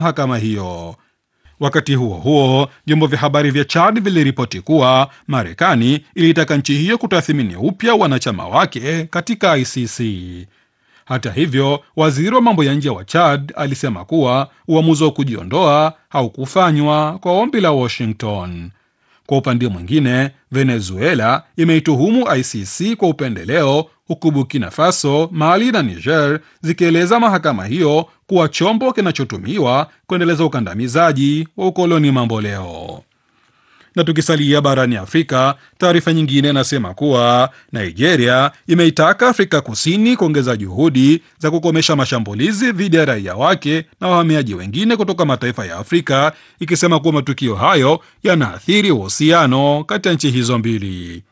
mahakama hiyo. Wakati huo huo, vyombo vya habari vya Chad viliripoti kuwa Marekani ilitaka nchi hiyo kutathmini upya wanachama wake katika ICC. Hata hivyo, waziri wa mambo ya nje wa Chad alisema kuwa uamuzi wa kujiondoa haukufanywa kwa ombi la Washington. Kwa upande mwingine, Venezuela imeituhumu ICC kwa upendeleo, huku Burkina Faso, Mali na Niger zikieleza mahakama hiyo kuwa chombo kinachotumiwa kuendeleza ukandamizaji wa ukoloni mamboleo. Na tukisalia barani Afrika, taarifa nyingine inasema kuwa Nigeria imeitaka Afrika Kusini kuongeza juhudi za kukomesha mashambulizi dhidi ya raia wake na wahamiaji wengine kutoka mataifa ya Afrika, ikisema kuwa matukio hayo yanaathiri uhusiano kati ya nchi hizo mbili.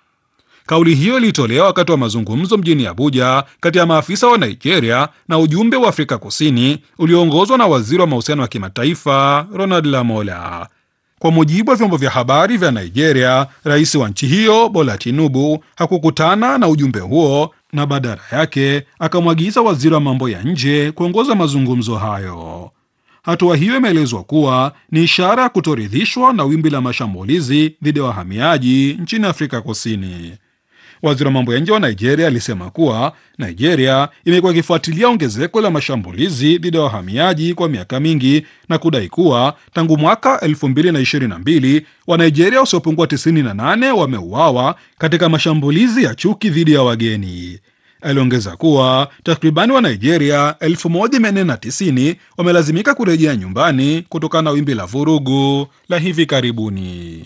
Kauli hiyo ilitolewa wakati wa mazungumzo mjini Abuja kati ya maafisa wa Nigeria na ujumbe wa Afrika Kusini ulioongozwa na waziri wa mahusiano ya kimataifa Ronald Lamola. Kwa mujibu wa vyombo vya habari vya Nigeria, rais wa nchi hiyo Bola Tinubu hakukutana na ujumbe huo na badala yake akamwagiza waziri wa mambo ya nje kuongoza mazungumzo hayo. Hatua hiyo imeelezwa kuwa ni ishara ya kutoridhishwa na wimbi la mashambulizi dhidi ya wahamiaji nchini Afrika Kusini. Waziri wa mambo ya nje wa Nigeria alisema kuwa Nigeria imekuwa ikifuatilia ongezeko la mashambulizi dhidi ya wahamiaji kwa miaka mingi na kudai kuwa tangu mwaka 2022 Wanigeria wasiopungua 98 wameuawa katika mashambulizi ya chuki dhidi ya wageni. Aliongeza kuwa takribani wa Nigeria 1490 wamelazimika kurejea nyumbani kutokana na wimbi la vurugu la hivi karibuni.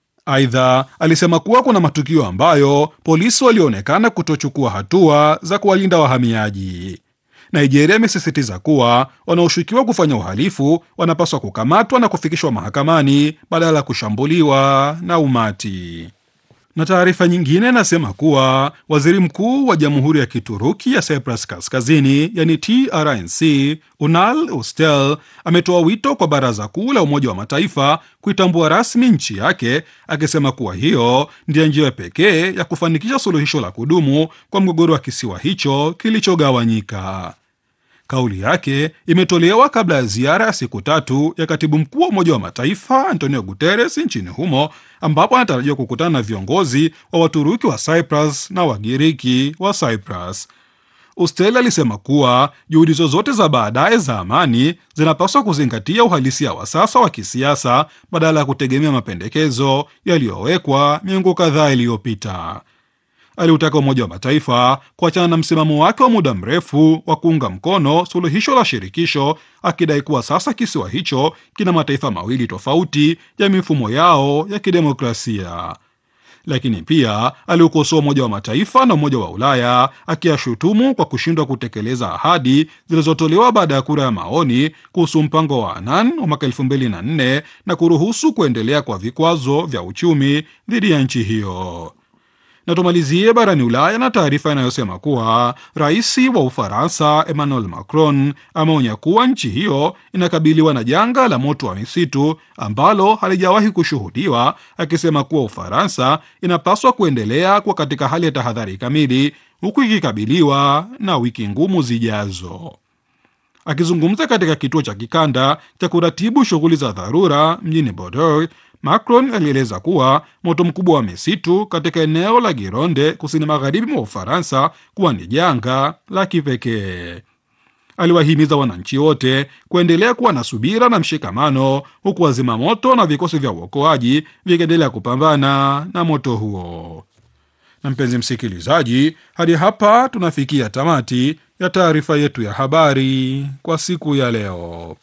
Aidha, alisema kuwa kuna matukio ambayo polisi walionekana kutochukua hatua za kuwalinda wahamiaji. Nigeria imesisitiza kuwa wanaoshukiwa kufanya uhalifu wanapaswa kukamatwa na kufikishwa mahakamani badala ya kushambuliwa na umati. Na taarifa nyingine inasema kuwa waziri mkuu wa jamhuri ya Kituruki ya Cyprus Kaskazini, yani TRNC, Unal Ustel ametoa wito kwa baraza kuu la Umoja wa Mataifa kuitambua rasmi nchi yake, akisema kuwa hiyo ndiyo njia pekee ya kufanikisha suluhisho la kudumu kwa mgogoro wa kisiwa hicho kilichogawanyika. Kauli yake imetolewa kabla ya ziara ya siku tatu ya katibu mkuu wa Umoja wa Mataifa Antonio Guterres nchini humo, ambapo anatarajiwa kukutana na viongozi wa Waturuki wa Cyprus na Wagiriki wa Cyprus. Ustel alisema kuwa juhudi zozote za baadaye za amani zinapaswa kuzingatia uhalisia wa sasa wa kisiasa badala ya kutegemea mapendekezo yaliyowekwa miongo kadhaa iliyopita. Aliutaka Umoja wa Mataifa kuachana na msimamo wake wa muda mrefu wa kuunga mkono suluhisho la shirikisho, akidai kuwa sasa kisiwa hicho kina mataifa mawili tofauti ya mifumo yao ya kidemokrasia. Lakini pia aliukosoa Umoja wa Mataifa na Umoja wa Ulaya akiyashutumu kwa kushindwa kutekeleza ahadi zilizotolewa baada ya kura ya maoni kuhusu mpango wa Annan wa mwaka 2004 na kuruhusu kuendelea kwa vikwazo vya uchumi dhidi ya nchi hiyo na tumalizie barani Ulaya na taarifa inayosema kuwa rais wa Ufaransa Emmanuel Macron ameonya kuwa nchi hiyo inakabiliwa na janga la moto wa misitu ambalo halijawahi kushuhudiwa, akisema kuwa Ufaransa inapaswa kuendelea kuwa katika hali ya tahadhari kamili, huku ikikabiliwa na wiki ngumu zijazo. Akizungumza katika kituo cha kikanda cha kuratibu shughuli za dharura mjini Bordeaux, Macron alieleza kuwa moto mkubwa wa misitu katika eneo la Gironde kusini magharibi mwa Ufaransa kuwa ni janga la kipekee. Aliwahimiza wananchi wote kuendelea kuwa na subira na mshikamano, huku wazima moto na vikosi vya uokoaji vikiendelea kupambana na moto huo. Na mpenzi msikilizaji, hadi hapa tunafikia tamati ya taarifa yetu ya habari kwa siku ya leo.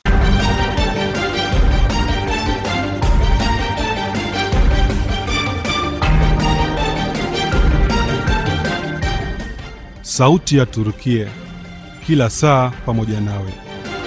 Sauti ya Turukia, kila saa pamoja nawe.